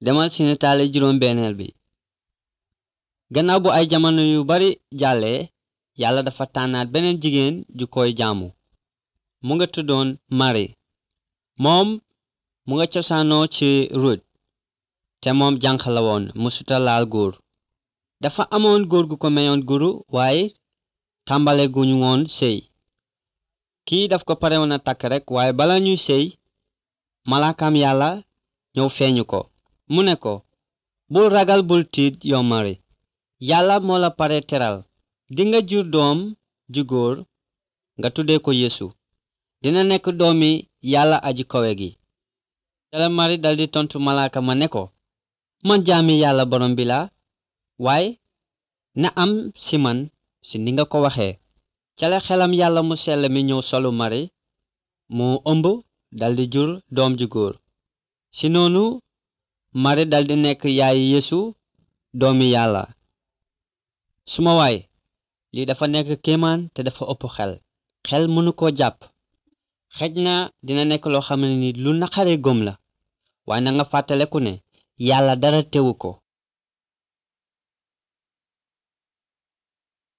demal ci nataali juróom benneel bi gannaaw bu ay jamono yu bari jàllee yàlla dafa tànnaat beneen jigéen ju koy jaamu mu nga tuddoon mari moom mu nga cosaanoo ci rut te moom jànq la woon musuta laal góor dafa amoon góor gu ko meyoon guru waaye tàmbale guñu woon sëy kii daf ko pare woon a takk rekk waaye bala ñuy sëy malaakam yàlla ñëw feeñu ko mu ne ko bul ragal bul tiit yow mari yàlla moo la pare teral dinga jur doom ju góor nga tuddee ko yeesu dina nekk doomi yàlla aji kowe gi jala mari daldi tontu malaaka ma ne ko man jaami yàlla borom bi la waaye na am si man si ni nga ko waxee cale xelam yàlla mu sell mi ñëw solu mari mu ëmb daldi jur doom ju góor si noonu mari daldi nekk yaayi yeesu doomi yàlla suma waay lii dafa nekk kéemaan te dafa ëpp xel xel mënu ko jàpp xej na dina nekk loo xam ne ni lu naqaree gëm la waaye na nga fàttaleku ne yàlla dara tewu ko